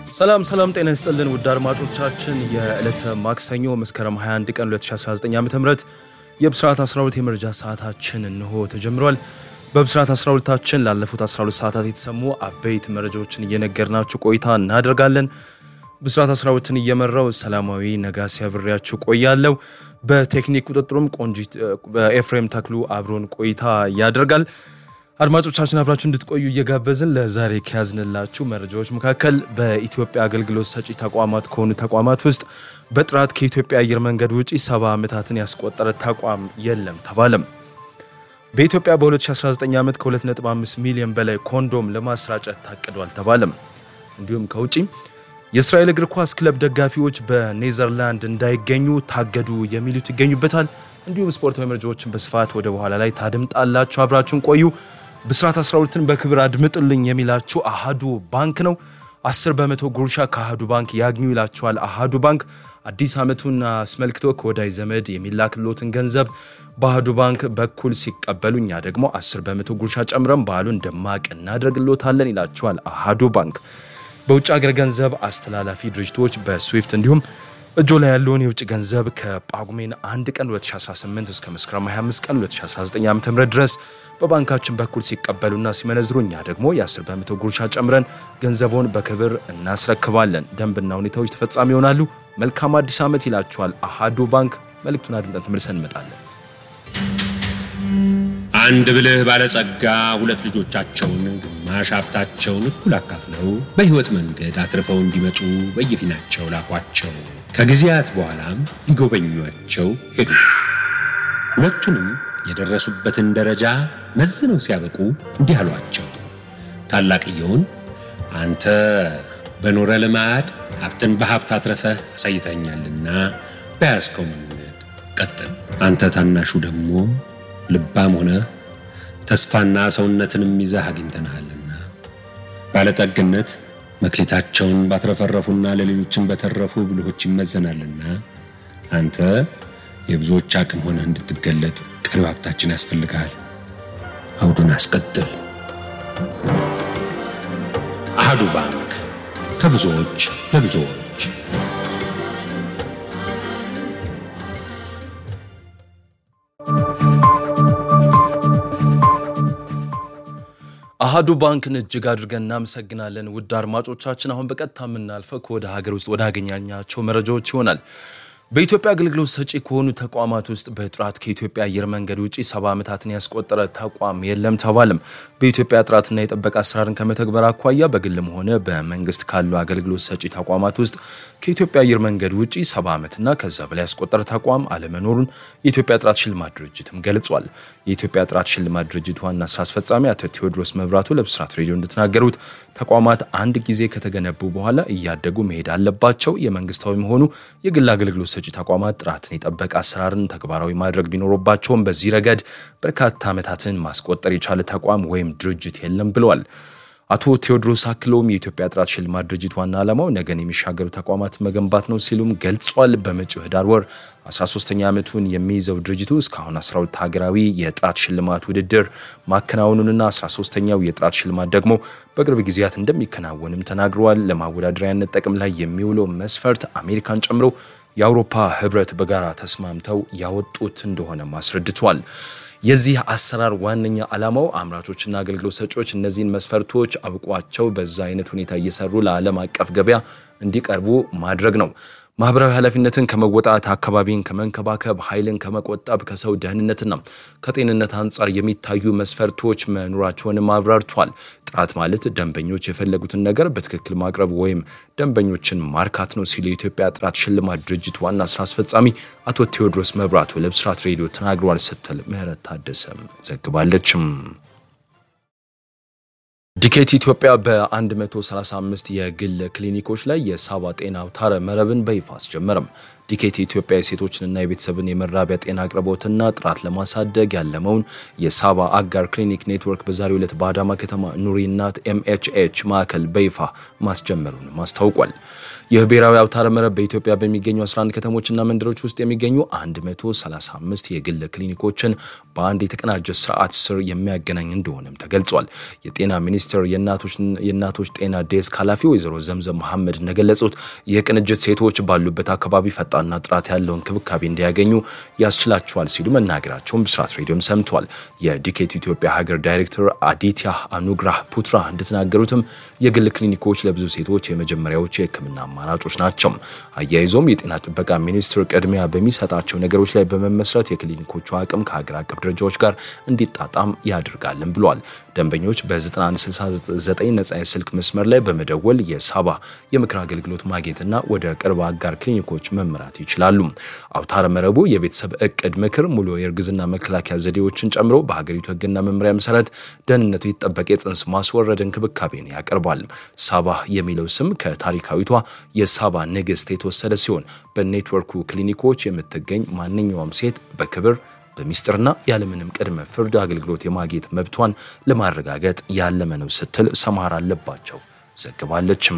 ሰላም ሰላም፣ ጤና ይስጥልን ውድ አድማጮቻችን የዕለተ ማክሰኞ መስከረም 21 ቀን 2019 ዓ ም የብስራት 12 የመረጃ ሰዓታችን እንሆ ተጀምሯል። በብስራት 12ታችን ላለፉት 12 ሰዓታት የተሰሙ አበይት መረጃዎችን እየነገርናችሁ ቆይታ እናደርጋለን። ብስራት 12ን እየመራው ሰላማዊ ነጋሲ አብሬያችሁ ቆያለሁ። በቴክኒክ ቁጥጥሩም ቆንጂት በኤፍሬም ተክሉ አብሮን ቆይታ ያደርጋል። አድማጮቻችን አብራችሁ እንድትቆዩ እየጋበዝን ለዛሬ ከያዝንላችሁ መረጃዎች መካከል በኢትዮጵያ አገልግሎት ሰጪ ተቋማት ከሆኑ ተቋማት ውስጥ በጥራት ከኢትዮጵያ አየር መንገድ ውጪ ሰባ ዓመታትን ያስቆጠረ ተቋም የለም ተባለም። በኢትዮጵያ በ2019 ዓመት ከ2.5 ሚሊዮን በላይ ኮንዶም ለማሰራጨት ታቅዷል ተባለም። እንዲሁም ከውጪ የእስራኤል እግር ኳስ ክለብ ደጋፊዎች በኔዘርላንድ እንዳይገኙ ታገዱ የሚሉት ይገኙበታል። እንዲሁም ስፖርታዊ መረጃዎችን በስፋት ወደ በኋላ ላይ ታድምጣላችሁ። አብራችሁን ቆዩ። ብስራት 12ን በክብር አድምጡልኝ የሚላችሁ አሃዱ ባንክ ነው። 10 በመቶ ጉርሻ ከአሃዱ ባንክ ያግኙ ይላችኋል። አሃዱ ባንክ አዲስ ዓመቱን አስመልክቶ ከወዳጅ ዘመድ የሚላክሎትን ገንዘብ በአሃዱ ባንክ በኩል ሲቀበሉ እኛ ደግሞ 10 በመቶ ጉርሻ ጨምረን በዓሉን ደማቅ እናደርግሎታለን ይላችኋል አሃዱ ባንክ። በውጭ ሀገር ገንዘብ አስተላላፊ ድርጅቶች በስዊፍት እንዲሁም እጆ ላይ ያለውን የውጭ ገንዘብ ከጳጉሜን 1 ቀን 2018 እስከ መስከረም 25 ቀን 2019 ዓ ም ድረስ በባንካችን በኩል ሲቀበሉና ሲመነዝሩ እኛ ደግሞ የ10 በመቶ ጉርሻ ጨምረን ገንዘቦን በክብር እናስረክባለን። ደንብና ሁኔታዎች ተፈጻሚ ይሆናሉ። መልካም አዲስ ዓመት ይላችኋል አሃዱ ባንክ። መልእክቱን አድምጠን ተመልሰን እንመጣለን። አንድ ብልህ ባለጸጋ ሁለት ልጆቻቸውን ግማሽ ሀብታቸውን እኩል አካፍለው በሕይወት መንገድ አትርፈው እንዲመጡ በየፊናቸው ላኳቸው። ከጊዜያት በኋላም ሊጎበኟቸው ሄዱ። ሁለቱንም የደረሱበትን ደረጃ መዝነው ሲያበቁ እንዲህ አሏቸው። ታላቅየውን አንተ በኖረ ልማድ ሀብትን በሀብት አትረፈህ አሳይተኛልና በያዝከው መንገድ ቀጥል። አንተ ታናሹ ደግሞ ልባም ሆነ ተስፋና ሰውነትንም ይዘህ አግኝተንሃልና ባለጠግነት መክሊታቸውን ባትረፈረፉና ለሌሎችን በተረፉ ብልሆች ይመዘናልና አንተ የብዙዎች አቅም ሆነህ እንድትገለጥ ቀሪው ሀብታችን ያስፈልግሃል። አውዱን አስቀጥል። አሃዱ ባንክ ከብዙዎች ለብዙዎች አሃዱ ባንክን እጅግ አድርገን እናመሰግናለን። ውድ አድማጮቻችን አሁን በቀጥታ የምናልፈው ከወደ ሀገር ውስጥ ወደ አገኛኛቸው መረጃዎች ይሆናል። በኢትዮጵያ አገልግሎት ሰጪ ከሆኑ ተቋማት ውስጥ በጥራት ከኢትዮጵያ አየር መንገድ ውጭ ሰባ ዓመታትን ያስቆጠረ ተቋም የለም ተባለም። በኢትዮጵያ ጥራትና የጠበቀ አሰራርን ከመተግበር አኳያ በግልም ሆነ በመንግስት ካሉ አገልግሎት ሰጪ ተቋማት ውስጥ ከኢትዮጵያ አየር መንገድ ውጭ ሰባ ዓመትና ከዛ በላይ ያስቆጠረ ተቋም አለመኖሩን የኢትዮጵያ ጥራት ሽልማት ድርጅትም ገልጿል። የኢትዮጵያ ጥራት ሽልማት ድርጅት ዋና ስራ አስፈጻሚ አቶ ቴዎድሮስ መብራቱ ለብስራት ሬዲዮ እንደተናገሩት ተቋማት አንድ ጊዜ ከተገነቡ በኋላ እያደጉ መሄድ አለባቸው። የመንግስታዊም ሆኑ የግል አገልግሎት ሰጪ ተቋማት ጥራትን የጠበቀ አሰራርን ተግባራዊ ማድረግ ቢኖርባቸውም በዚህ ረገድ በርካታ ዓመታትን ማስቆጠር የቻለ ተቋም ወይም ድርጅት የለም ብለዋል። አቶ ቴዎድሮስ አክለውም የኢትዮጵያ ጥራት ሽልማት ድርጅት ዋና ዓላማው ነገን የሚሻገሩ ተቋማት መገንባት ነው ሲሉም ገልጿል። በመጪው ህዳር ወር 13ኛ ዓመቱን የሚይዘው ድርጅቱ እስካሁን 12 ሀገራዊ የጥራት ሽልማት ውድድር ማከናወኑንና 13ኛው የጥራት ሽልማት ደግሞ በቅርብ ጊዜያት እንደሚከናወንም ተናግረዋል። ለማወዳደሪያነት ጥቅም ላይ የሚውለው መስፈርት አሜሪካን ጨምሮ የአውሮፓ ህብረት በጋራ ተስማምተው ያወጡት እንደሆነም አስረድቷል። የዚህ አሰራር ዋነኛ ዓላማው አምራቾችና አገልግሎት ሰጪዎች እነዚህን መስፈርቶች አብቋቸው በዛ አይነት ሁኔታ እየሰሩ ለዓለም አቀፍ ገበያ እንዲቀርቡ ማድረግ ነው። ማህበራዊ ኃላፊነትን ከመወጣት አካባቢን ከመንከባከብ ኃይልን ከመቆጠብ ከሰው ደህንነትና ከጤንነት አንጻር የሚታዩ መስፈርቶች መኖራቸውንም አብራርቷል። ጥራት ማለት ደንበኞች የፈለጉትን ነገር በትክክል ማቅረብ ወይም ደንበኞችን ማርካት ነው ሲሉ የኢትዮጵያ ጥራት ሽልማት ድርጅት ዋና ስራ አስፈጻሚ አቶ ቴዎድሮስ መብራቱ ለብስራት ሬዲዮ ተናግሯል ስትል ምህረት ታደሰም ዘግባለችም። ዲኬት ኢትዮጵያ በ135 የግል ክሊኒኮች ላይ የሳባ ጤና አውታረ መረብን በይፋ አስጀመረም። ዲኬት ኢትዮጵያ የሴቶችንና የቤተሰብን የመራቢያ ጤና አቅርቦትና ጥራት ለማሳደግ ያለመውን የሳባ አጋር ክሊኒክ ኔትወርክ በዛሬው ዕለት በአዳማ ከተማ ኑሪ እናት ኤምኤችኤች ማዕከል በይፋ ማስጀመሩንም አስታውቋል። ይህ ብሔራዊ አውታረ መረብ በኢትዮጵያ በሚገኙ 11 ከተሞችና መንደሮች ውስጥ የሚገኙ 135 የግል ክሊኒኮችን በአንድ የተቀናጀ ስርዓት ስር የሚያገናኝ እንደሆነም ተገልጿል። የጤና ሚኒስቴር የእናቶች ጤና ዴስክ ኃላፊ ወይዘሮ ዘምዘም መሐመድ እንደገለጹት ይህ ቅንጅት ሴቶች ባሉበት አካባቢ ፈጣንና ጥራት ያለው እንክብካቤ እንዲያገኙ ያስችላቸዋል ሲሉ መናገራቸውን ብስራት ሬዲዮም ሰምቷል። የዲኬት ኢትዮጵያ ሀገር ዳይሬክተር አዲትያ አኑግራህ ፑትራ እንደተናገሩትም የግል ክሊኒኮች ለብዙ ሴቶች የመጀመሪያዎቹ የሕክምና አማራጮች ናቸው። አያይዞም የጤና ጥበቃ ሚኒስቴር ቅድሚያ በሚሰጣቸው ነገሮች ላይ በመመስረት የክሊኒኮቹ አቅም ከሀገር አቀፍ ደረጃዎች ጋር እንዲጣጣም ያደርጋልን ብሏል። ደንበኞች በ9169 ነጻ የስልክ መስመር ላይ በመደወል የሳባ የምክር አገልግሎት ማግኘትና ወደ ቅርብ አጋር ክሊኒኮች መምራት ይችላሉ። አውታረ መረቡ የቤተሰብ እቅድ ምክር፣ ሙሉ የእርግዝና መከላከያ ዘዴዎችን ጨምሮ በሀገሪቱ ሕግና መመሪያ መሰረት ደህንነቱ የተጠበቀ የጽንስ ማስወረድ እንክብካቤን ያቀርባል። ሳባ የሚለው ስም ከታሪካዊቷ የሳባ ንግሥት የተወሰደ ሲሆን በኔትወርኩ ክሊኒኮች የምትገኝ ማንኛውም ሴት በክብር በሚስጥርና ያለምንም ቅድመ ፍርድ አገልግሎት የማግኘት መብቷን ለማረጋገጥ ያለመ ነው ስትል ሰማር አለባቸው ዘግባለችም።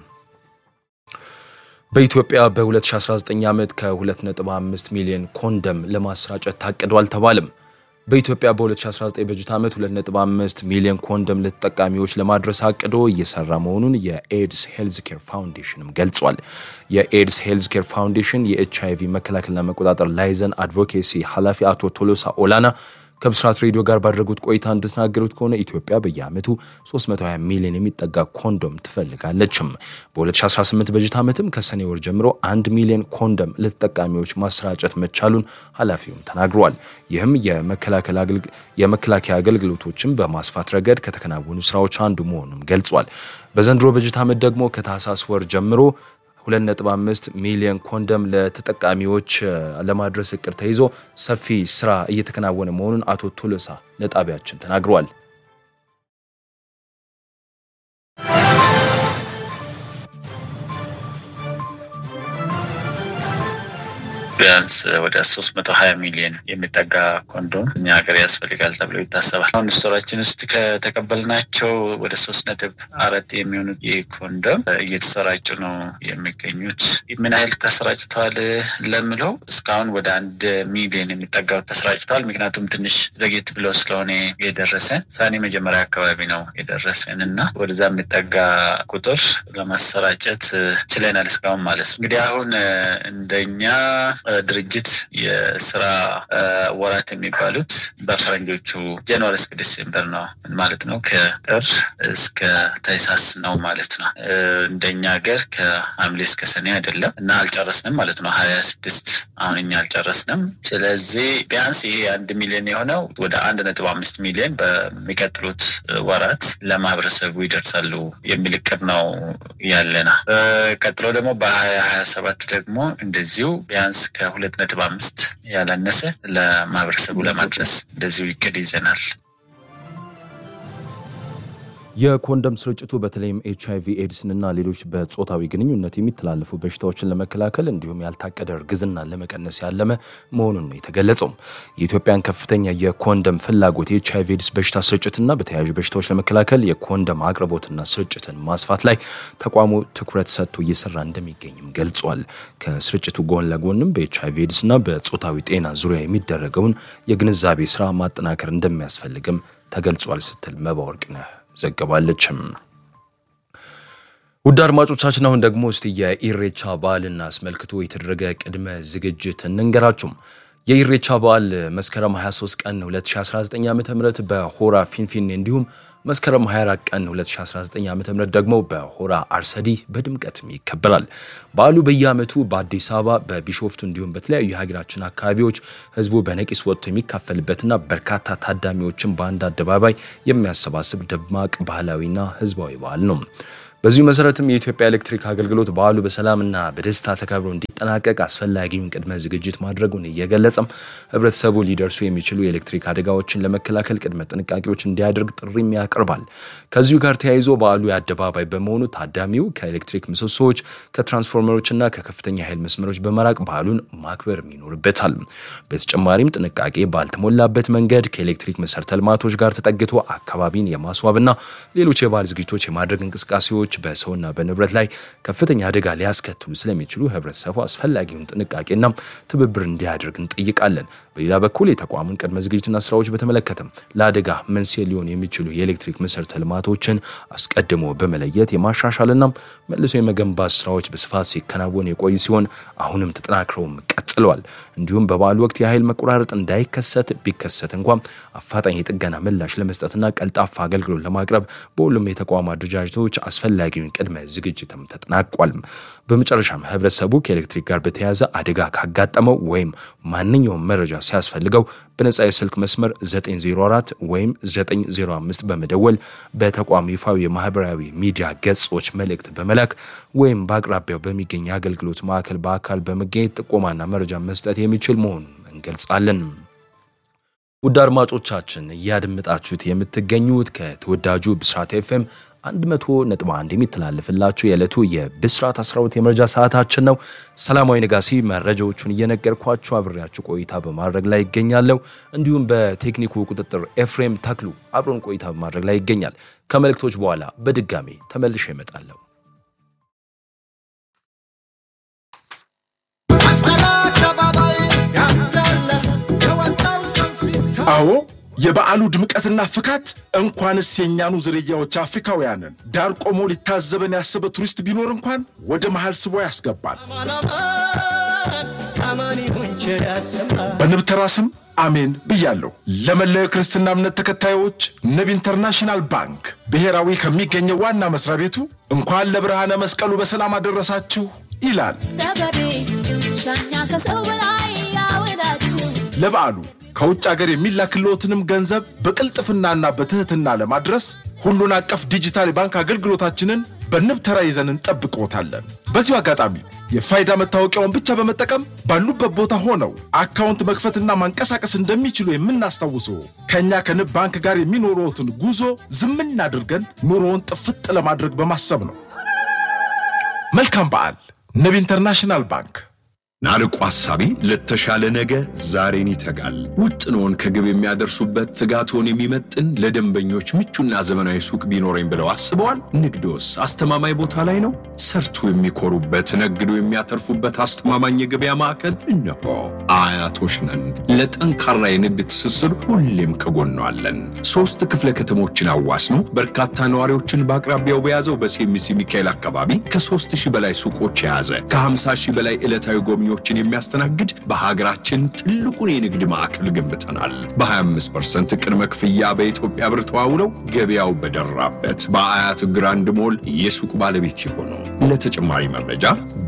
በኢትዮጵያ በ2019 ዓመት ከ2.5 ሚሊዮን ኮንደም ለማሰራጨት ታቅዷል ተባለም። በኢትዮጵያ በ2019 በጀት ዓመት 2.5 ሚሊዮን ኮንደም ለተጠቃሚዎች ለማድረስ አቅዶ እየሰራ መሆኑን የኤድስ ሄልዝ ኬር ፋውንዴሽንም ገልጿል። የኤድስ ሄልዝ ኬር ፋውንዴሽን የኤች አይቪ መከላከልና መቆጣጠር ላይዘን አድቮኬሲ ኃላፊ አቶ ቶሎሳ ኦላና ከብስራት ሬዲዮ ጋር ባደረጉት ቆይታ እንደተናገሩት ከሆነ ኢትዮጵያ በየዓመቱ 320 ሚሊዮን የሚጠጋ ኮንዶም ትፈልጋለችም። በ2018 በጀት ዓመትም ከሰኔ ወር ጀምሮ 1 ሚሊዮን ኮንዶም ለተጠቃሚዎች ማሰራጨት መቻሉን ኃላፊውም ተናግረዋል። ይህም የመከላከያ አገልግሎቶችን በማስፋት ረገድ ከተከናወኑ ስራዎች አንዱ መሆኑን ገልጿል። በዘንድሮ በጀት ዓመት ደግሞ ከታህሳስ ወር ጀምሮ 2.5 ሚሊዮን ኮንደም ለተጠቃሚዎች ለማድረስ እቅድ ተይዞ ሰፊ ስራ እየተከናወነ መሆኑን አቶ ቶሎሳ ለጣቢያችን ተናግረዋል። ቢያንስ ወደ ሶስት መቶ ሀያ ሚሊዮን የሚጠጋ ኮንዶም እኛ ሀገር ያስፈልጋል ተብሎ ይታሰባል። አሁን ስቶራችን ውስጥ ከተቀበልናቸው ወደ ሶስት ነጥብ አራት የሚሆኑት ይህ ኮንዶም እየተሰራጩ ነው የሚገኙት። ምን ያህል ተሰራጭተዋል ለምለው እስካሁን ወደ አንድ ሚሊዮን የሚጠጋው ተሰራጭተዋል። ምክንያቱም ትንሽ ዘጌት ብሎ ስለሆነ የደረሰን ሳኔ መጀመሪያ አካባቢ ነው የደረሰን እና ወደዛ የሚጠጋ ቁጥር ለማሰራጨት ችለናል እስካሁን ማለት ነው። እንግዲህ አሁን እንደኛ ድርጅት የስራ ወራት የሚባሉት በፈረንጆቹ ጃንዋሪ እስከ ዲሴምበር ነው ማለት ነው። ከጥር እስከ ታህሳስ ነው ማለት ነው። እንደኛ ሀገር ከሐምሌ እስከ ሰኔ አይደለም እና አልጨረስንም ማለት ነው። ሀያ ስድስት አሁን እኛ አልጨረስንም። ስለዚህ ቢያንስ ይሄ አንድ ሚሊዮን የሆነው ወደ አንድ ነጥብ አምስት ሚሊዮን በሚቀጥሉት ወራት ለማህበረሰቡ ይደርሳሉ የሚል እቅድ ነው ያለና ቀጥሎ ደግሞ በሀያ ሀያ ሰባት ደግሞ እንደዚሁ ቢያንስ ከሁለት ነጥብ አምስት ያላነሰ ለማህበረሰቡ ለማድረስ እንደዚሁ ይቅድ ይዘናል። የኮንደም ስርጭቱ በተለይም ኤች አይቪ ኤድስንና ሌሎች በጾታዊ ግንኙነት የሚተላለፉ በሽታዎችን ለመከላከል እንዲሁም ያልታቀደ እርግዝናን ለመቀነስ ያለመ መሆኑን ነው የተገለጸው። የኢትዮጵያን ከፍተኛ የኮንደም ፍላጎት የኤች አይቪ ኤድስ በሽታ ስርጭትና በተያያዥ በሽታዎች ለመከላከል የኮንደም አቅርቦትና ስርጭትን ማስፋት ላይ ተቋሙ ትኩረት ሰጥቶ እየሰራ እንደሚገኝም ገልጿል። ከስርጭቱ ጎን ለጎንም በኤች አይቪ ኤድስና በጾታዊ ጤና ዙሪያ የሚደረገውን የግንዛቤ ስራ ማጠናከር እንደሚያስፈልግም ተገልጿል ስትል መባወርቅነህ ዘገባለችም። ውድ አድማጮቻችን አሁን ደግሞ እስቲ የኢሬቻ በዓልን አስመልክቶ የተደረገ ቅድመ ዝግጅት እንንገራችሁም። የኢሬቻ በዓል መስከረም 23 ቀን 2019 ዓ ም በሆራ ፊንፊኔ እንዲሁም መስከረም 24 ቀን 2019 ዓ ም ደግሞ በሆራ አርሰዲ በድምቀትም ይከበራል። በዓሉ በየዓመቱ በአዲስ አበባ በቢሾፍቱ እንዲሁም በተለያዩ የሀገራችን አካባቢዎች ህዝቡ በነቂስ ወጥቶ የሚካፈልበትና በርካታ ታዳሚዎችን በአንድ አደባባይ የሚያሰባስብ ደማቅ ባህላዊና ህዝባዊ በዓል ነው። በዚሁ መሰረትም የኢትዮጵያ ኤሌክትሪክ አገልግሎት በዓሉ በሰላምና በደስታ ተከብሮ እንዲጠናቀቅ አስፈላጊውን ቅድመ ዝግጅት ማድረጉን እየገለጸም ህብረተሰቡ ሊደርሱ የሚችሉ የኤሌክትሪክ አደጋዎችን ለመከላከል ቅድመ ጥንቃቄዎች እንዲያደርግ ጥሪም ያቀርባል። ከዚሁ ጋር ተያይዞ በዓሉ የአደባባይ በመሆኑ ታዳሚው ከኤሌክትሪክ ምሰሶዎች፣ ከትራንስፎርመሮችና ከከፍተኛ ኃይል መስመሮች በመራቅ በዓሉን ማክበር ይኖርበታል። በተጨማሪም ጥንቃቄ ባልተሞላበት መንገድ ከኤሌክትሪክ መሰረተ ልማቶች ጋር ተጠግቶ አካባቢን የማስዋብና ሌሎች የበዓል ዝግጅቶች የማድረግ እንቅስቃሴዎች ክስተቶች በሰውና በንብረት ላይ ከፍተኛ አደጋ ሊያስከትሉ ስለሚችሉ ህብረተሰቡ አስፈላጊውን ጥንቃቄና ትብብር እንዲያደርግ እንጠይቃለን። በሌላ በኩል የተቋሙን ቅድመ ዝግጅትና ስራዎች በተመለከተም ለአደጋ መንስኤ ሊሆን የሚችሉ የኤሌክትሪክ መሰረተ ልማቶችን አስቀድሞ በመለየት የማሻሻልና መልሶ የመገንባት ስራዎች በስፋት ሲከናወን የቆዩ ሲሆን አሁንም ተጠናክረውም ቀጥለዋል። እንዲሁም በበዓሉ ወቅት የኃይል መቆራረጥ እንዳይከሰት ቢከሰት እንኳን አፋጣኝ የጥገና ምላሽ ለመስጠትና ቀልጣፋ አገልግሎት ለማቅረብ በሁሉም የተቋሙ አደረጃጀቶች አስፈላጊውን ቅድመ ዝግጅትም ተጠናቋል። በመጨረሻም ህብረተሰቡ ከኤሌክትሪክ ጋር በተያያዘ አደጋ ካጋጠመው ወይም ማንኛውም መረጃ ሲያስፈልገው በነጻ የስልክ መስመር 904 ወይም 905 በመደወል በተቋም ይፋዊ የማህበራዊ ሚዲያ ገጾች መልእክት በመላክ ወይም በአቅራቢያው በሚገኝ የአገልግሎት ማዕከል በአካል በመገኘት ጥቆማና መረጃ መስጠት የሚችል መሆኑን እንገልጻለን። ውድ አድማጮቻችን እያደመጣችሁት የምትገኙት ከተወዳጁ ብስራት ኤፍኤም 100.1 የሚተላለፍላችሁ የዕለቱ የብስራት 12 የመረጃ ሰዓታችን ነው። ሰላማዊ ነጋሲ መረጃዎቹን እየነገርኳችሁ አብሬያችሁ ቆይታ በማድረግ ላይ ይገኛለሁ። እንዲሁም በቴክኒኩ ቁጥጥር ኤፍሬም ተክሉ አብሮን ቆይታ በማድረግ ላይ ይገኛል። ከመልእክቶች በኋላ በድጋሜ ተመልሼ እመጣለሁ። አዎ የበዓሉ ድምቀትና ፍካት እንኳንስ የእኛኑ ዝርያዎች አፍሪካውያንን ዳር ቆሞ ሊታዘበን ያሰበ ቱሪስት ቢኖር እንኳን ወደ መሃል ስቦ ያስገባል። በንብ ተራ ስም አሜን ብያለሁ። ለመላው የክርስትና እምነት ተከታዮች ንብ ኢንተርናሽናል ባንክ ብሔራዊ ከሚገኘው ዋና መስሪያ ቤቱ እንኳን ለብርሃነ መስቀሉ በሰላም አደረሳችሁ ይላል። ሻኛ ከሰው በላይ ያወዳችሁ ለበዓሉ ከውጭ ሀገር የሚላክልዎትንም ገንዘብ በቅልጥፍናና በትህትና ለማድረስ ሁሉን አቀፍ ዲጂታል የባንክ አገልግሎታችንን በንብ ተራ ይዘን እንጠብቅዎታለን። በዚሁ አጋጣሚ የፋይዳ መታወቂያውን ብቻ በመጠቀም ባሉበት ቦታ ሆነው አካውንት መክፈትና ማንቀሳቀስ እንደሚችሉ የምናስታውሰው ከእኛ ከንብ ባንክ ጋር የሚኖረዎትን ጉዞ ዝምን አድርገን ኑሮውን ጥፍጥ ለማድረግ በማሰብ ነው። መልካም በዓል። ንብ ኢንተርናሽናል ባንክ ናርቆ ሐሳቢ ለተሻለ ነገ ዛሬን ይተጋል። ውጥኖን ከግብ የሚያደርሱበት ትጋቶን የሚመጥን ለደንበኞች ምቹና ዘመናዊ ሱቅ ቢኖረኝ ብለው አስበዋል? ንግዶስ አስተማማኝ ቦታ ላይ ነው? ሰርቶ የሚኮሩበት ነግዶ የሚያተርፉበት አስተማማኝ የገበያ ማዕከል እነሆ። አያቶች ነን። ለጠንካራ የንግድ ትስስር ሁሌም ከጎኗ አለን። ሶስት ክፍለ ከተሞችን አዋስኖ በርካታ ነዋሪዎችን በአቅራቢያው በያዘው በሴሚሲ ሚካኤል አካባቢ ከሦስት ሺህ በላይ ሱቆች የያዘ ከ50 ሺህ በላይ ዕለታዊ ጎብኚዎችን የሚያስተናግድ በሀገራችን ትልቁን የንግድ ማዕከል ገንብተናል። በ25% ቅድመ ክፍያ በኢትዮጵያ ብር ተዋውለው ገበያው በደራበት በአያት ግራንድ ሞል የሱቅ ባለቤት የሆኑ ለተጨማሪ መረጃ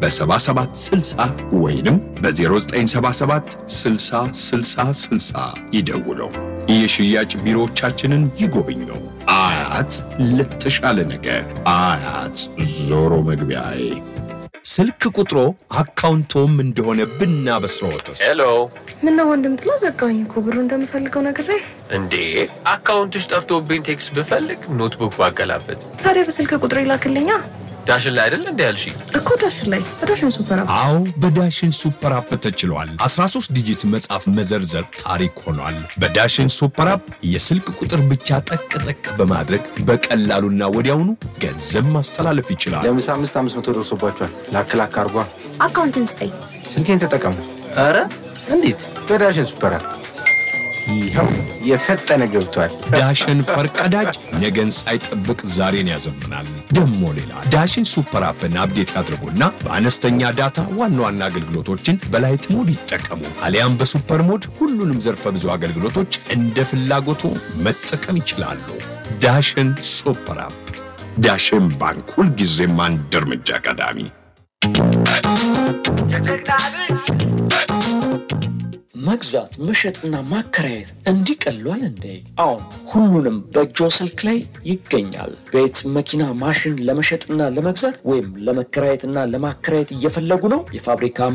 በ7760 ወይንም በ0977 60 60 60 ይደውለው። የሽያጭ ቢሮዎቻችንን ይጎብኙ። አያት ለተሻለ ነገ። አያት ዞሮ መግቢያዬ ስልክ ቁጥሮ አካውንቶም እንደሆነ ብናበስረዎትስ? ሄሎ ምነው ወንድም ጥላ ዘጋኝ እኮ ብሩ እንደምፈልገው ነግሬ። እንዴ አካውንትሽ ጠፍቶብኝ ቴክስት ብፈልግ ኖትቡክ ባገላበት ታዲያ በስልክ ቁጥር ይላክልኛ ዳሽን ላይ አይደል እንዲ ያልሽ እኮ ዳሽን ላይ በዳሽን ሱፐር አፕ አዎ በዳሽን ሱፐር አፕ ተችሏል። 13 ዲጂት መጻፍ መዘርዘር ታሪክ ሆኗል። በዳሽን ሱፐር አፕ የስልክ ቁጥር ብቻ ጠቅ ጠቅ በማድረግ በቀላሉና ወዲያውኑ ገንዘብ ማስተላለፍ ይችላል። ለምሳ አምስት አምስት መቶ ደርሶባቸዋል። ላክ ላክ አርጓ። አካውንትን ስጠኝ። ስልኬን ተጠቀሙ ኧረ እንዴት በዳሽን ሱፐር አፕ። ይኸው የፈጠነ ገብቷል። ዳሽን ፈርቀዳጅ ነገን ሳይጠብቅ ዛሬን ያዘምናል። ደሞ ሌላ ዳሽን ሱፐር አፕን አፕዴት ያድርጉና በአነስተኛ ዳታ ዋና ዋና አገልግሎቶችን በላይት ሞድ ይጠቀሙ። አሊያም በሱፐር ሞድ ሁሉንም ዘርፈ ብዙ አገልግሎቶች እንደ ፍላጎቱ መጠቀም ይችላሉ። ዳሽን ሱፐር አፕ። ዳሽን ባንክ ሁልጊዜም አንድ እርምጃ ቀዳሚ። መግዛት መሸጥና ማከራየት እንዲህ ቀሏል እንዴ? አሁን ሁሉንም በእጆ ስልክ ላይ ይገኛል። ቤት፣ መኪና፣ ማሽን ለመሸጥና ለመግዛት ወይም ለመከራየትና ለማከራየት እየፈለጉ ነው? የፋብሪካ